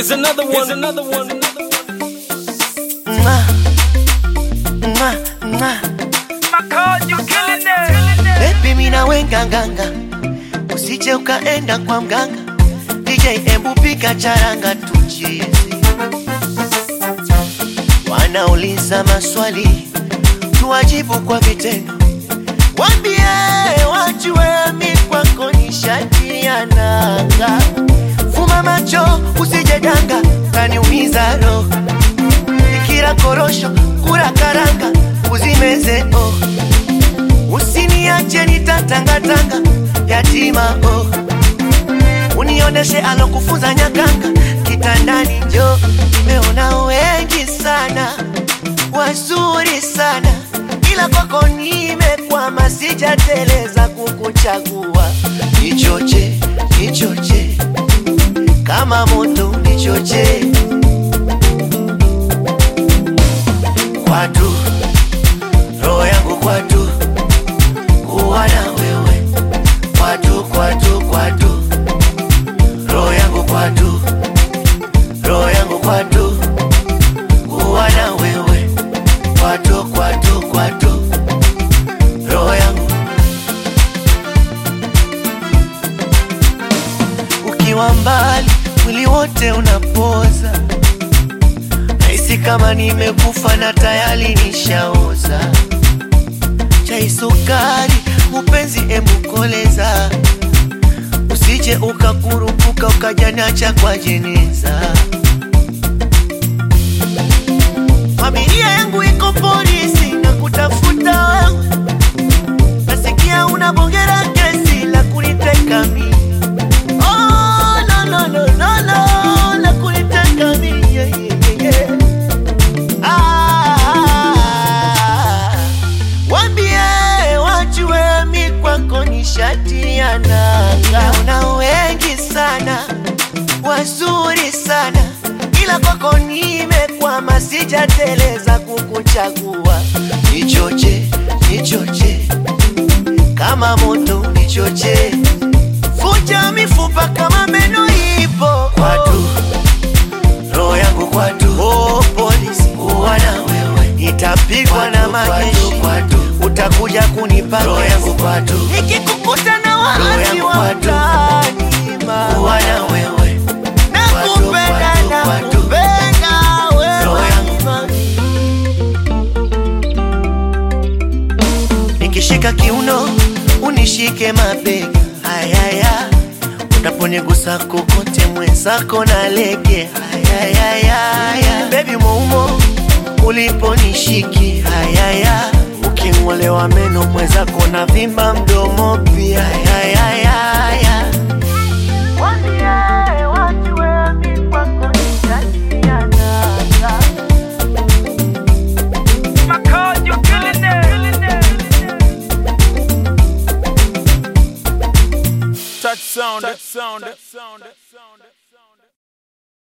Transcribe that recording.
Here's another one. Here's another one. Mwah. Mwah, mwah. Baby mina wenga nganga, usije ukaenda kwa mganga. DJ embu pika charanga tucheze. Wanauliza maswali, tuwajibu kwa vitendo. Wambie wajue mi kwako ni shati ya nanga. Fuma macho usije danga, kaniumiza roho. Ikira korosho, kura karanga, uzimeze oh. Usiniache nitatangatanga, yatima oh. Unioneshe alokufunza nyakanga, kitandani njo. Nimeona wengi sana, wazuri sana, ila kwako nimekwama, sijateleza kukuchagua. Nichoche, nichoche, kama moto nichoche kwatu, roho yangu kwatu, kuwa na wewe kwatu, kwatu, kwatu, roho yangu kwatu, roho yangu kwatu, kuwa na wewe kwatu, kwatu, kwatu, roho yangu ukiwa mbali, mwili wote unapoza Nahisi kama nimekufa na tayari nishaoza. Chai sukari, upenzi embukoleza, usije ukakurupuka ukajanacha kwa jeneza. Familia yangu iko polisi na kutafuta wewe, nasikia unabongera kesi la kuniteka mimi. Oh, no, no, no, no, no, la kuniteka mimi, yeah, yeah, yeah. Ah, wambie wajue mi kwako ni shati ya nanga. Una wengi sana wazuri sana, ila kwako nimekwama, sijateleza kukuchagua. Nichoche, nichoche kama moto, nichoche vunja mifupa kama meno ipo kwatu roho yangu kwatu, oh, polisi uwa na wewe, nitapigwa na majeshi utakuja kunipa roho yangu kwatu, nikikukuta na waasi wa mtaani uwa na wewe, nakupenda nakupenda wewe nikishika kiuno unishike mabega ayaya unaponigusa kokote mwenzako na lege ayayaya bebi moumo uliponishiki ayaya uking'olewa meno mwenzako na vimba mdomo pia ayayaya Touch sound. Touch sound. Touch sound.